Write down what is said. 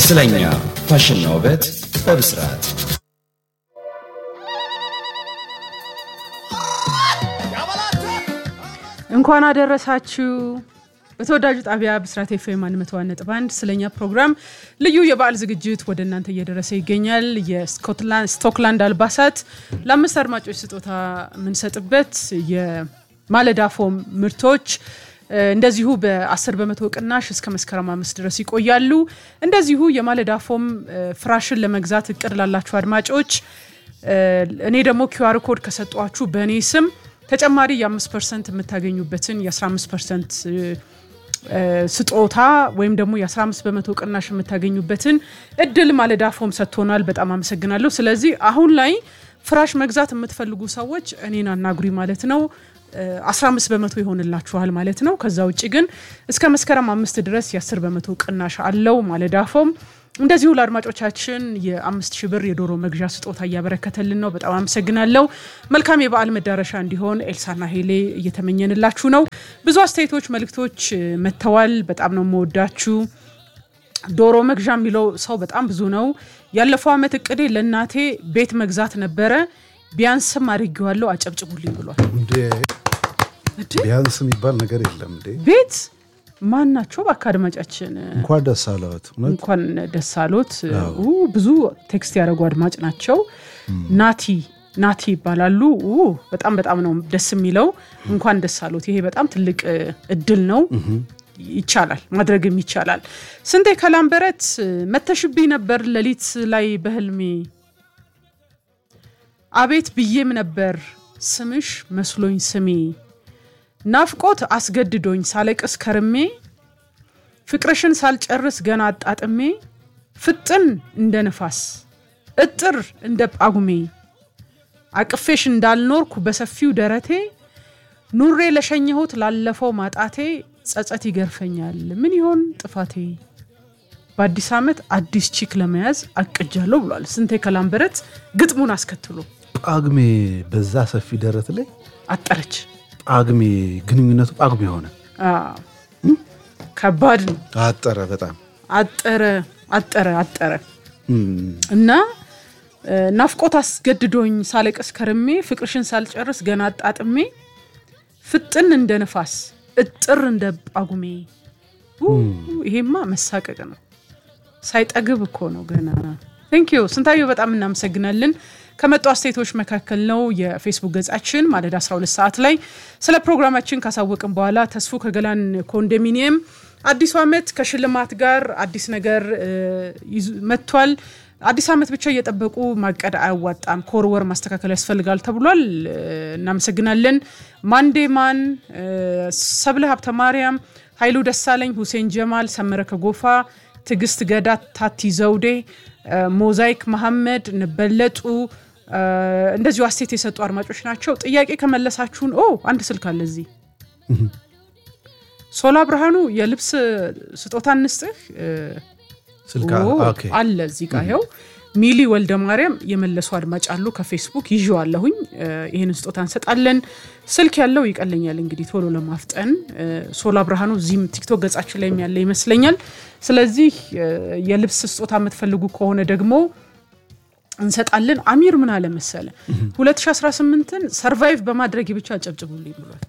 ስለኛ ፋሽንና ውበት በብስራት እንኳን አደረሳችሁ። በተወዳጁ ጣቢያ ብስራት ኤፍኤም አንድ መቶ ነጥብ አንድ ስለኛ ፕሮግራም ልዩ የበዓል ዝግጅት ወደ እናንተ እየደረሰ ይገኛል። የስቶክላንድ አልባሳት ለአምስት አድማጮች ስጦታ የምንሰጥበት የማለዳ ፎም ምርቶች እንደዚሁ በ10 በመቶ ቅናሽ እስከ መስከረም አምስት ድረስ ይቆያሉ። እንደዚሁ የማለዳ ፎም ፍራሽን ለመግዛት እቅድ ላላችሁ አድማጮች እኔ ደግሞ ኪዋር ኮድ ከሰጧችሁ በእኔ ስም ተጨማሪ የ5 ፐርሰንት የምታገኙበትን የ15 ፐርሰንት ስጦታ ወይም ደግሞ የ15 በመቶ ቅናሽ የምታገኙበትን እድል ማለዳ ፎም ሰጥቶናል። በጣም አመሰግናለሁ። ስለዚህ አሁን ላይ ፍራሽ መግዛት የምትፈልጉ ሰዎች እኔን አናግሪ ማለት ነው። 15 በመቶ ይሆንላችኋል ማለት ነው። ከዛ ውጭ ግን እስከ መስከረም አምስት ድረስ የ10 በመቶ ቅናሽ አለው ማለዳ ፎም። እንደዚሁ ለአድማጮቻችን የአምስት ሺህ ብር የዶሮ መግዣ ስጦታ እያበረከተልን ነው። በጣም አመሰግናለሁ። መልካም የበዓል መዳረሻ እንዲሆን ኤልሳና ሄሌ እየተመኘንላችሁ ነው። ብዙ አስተያየቶች፣ መልእክቶች መጥተዋል። በጣም ነው የምወዳችሁ። ዶሮ መግዣ የሚለው ሰው በጣም ብዙ ነው። ያለፈው ዓመት እቅዴ ለእናቴ ቤት መግዛት ነበረ። ቢያንስም አድርጌዋለሁ፣ አጨብጭቡልኝ ብሏል። ቢያንስ የሚባል ነገር የለም እንዴ! ቤት ማን ናቸው? እባክህ አድማጫችን እንኳን ደስ አለዎት። እውነት እንኳን ደስ አሎት። ብዙ ቴክስት ያደረጉ አድማጭ ናቸው። ናቲ ናቲ ይባላሉ። በጣም በጣም ነው ደስ የሚለው። እንኳን ደስ አሎት። ይሄ በጣም ትልቅ እድል ነው። ይቻላል፣ ማድረግም ይቻላል። ስንቴ ከላምበረት መተሽብኝ ነበር ሌሊት ላይ በህልሜ አቤት ብዬም ነበር ስምሽ መስሎኝ ስሜ ናፍቆት አስገድዶኝ ሳለቅስ ከርሜ ፍቅርሽን ሳልጨርስ ገና አጣጥሜ ፍጥን እንደ ነፋስ እጥር እንደ ጳጉሜ አቅፌሽ እንዳልኖርኩ በሰፊው ደረቴ ኑሬ ለሸኘሁት ላለፈው ማጣቴ ጸጸት ይገርፈኛል ምን ይሆን ጥፋቴ በአዲስ ዓመት አዲስ ቺክ ለመያዝ አቅጃለሁ ብሏል። ስንቴ ከላምበረት ግጥሙን አስከትሎ ጳጉሜ በዛ ሰፊ ደረት ላይ አጠረች። ጳጉሜ ግንኙነቱ ጳጉሜ ሆነ። ከባድ ነው። አጠረ በጣም አጠረ አጠረ አጠረ እና ናፍቆት አስገድዶኝ ሳለቅስ ከርሜ ፍቅርሽን ሳልጨርስ ገና አጣጥሜ ፍጥን እንደ ነፋስ እጥር እንደ ጳጉሜ። ይሄማ መሳቀቅ ነው። ሳይጠግብ እኮ ነው ገና። ቴንኪዩ ስንታየው በጣም እናመሰግናለን። ከመጡ አስተያየቶች መካከል ነው የፌስቡክ ገጻችን ማለዳ 12 ሰዓት ላይ ስለ ፕሮግራማችን ካሳወቅን በኋላ ተስፉ ከገላን ኮንዶሚኒየም አዲሱ ዓመት ከሽልማት ጋር አዲስ ነገር መጥቷል። አዲስ ዓመት ብቻ እየጠበቁ ማቀድ አያዋጣም፣ ከወር ማስተካከል ያስፈልጋል ተብሏል። እናመሰግናለን። ማንዴማን፣ ሰብለ ሀብተ ማርያም፣ ኃይሉ ደሳለኝ፣ ሁሴን ጀማል፣ ሰመረ ከጎፋ፣ ትዕግስት ገዳ፣ ታቲ ዘውዴ፣ ሞዛይክ መሐመድ፣ ነበለጡ እንደዚሁ አስተያየት የሰጡ አድማጮች ናቸው። ጥያቄ ከመለሳችሁን ኦ አንድ ስልክ አለ እዚህ ሶላ ብርሃኑ የልብስ ስጦታ እንስጥህ ስልክ አለ እዚህ ጋ ይኸው ሚሊ ወልደ ማርያም የመለሱ አድማጭ አሉ። ከፌስቡክ ይዤዋለሁኝ። ይህንን ስጦታ እንሰጣለን። ስልክ ያለው ይቀለኛል እንግዲህ ቶሎ ለማፍጠን ሶላ ብርሃኑ እዚህም ቲክቶክ ገጻችን ላይ ያለ ይመስለኛል። ስለዚህ የልብስ ስጦታ የምትፈልጉ ከሆነ ደግሞ እንሰጣለን። አሚር ምን አለ መሰለ 2018ን ሰርቫይቭ በማድረግ ብቻ አጨብጭቡልኝ ብሏል።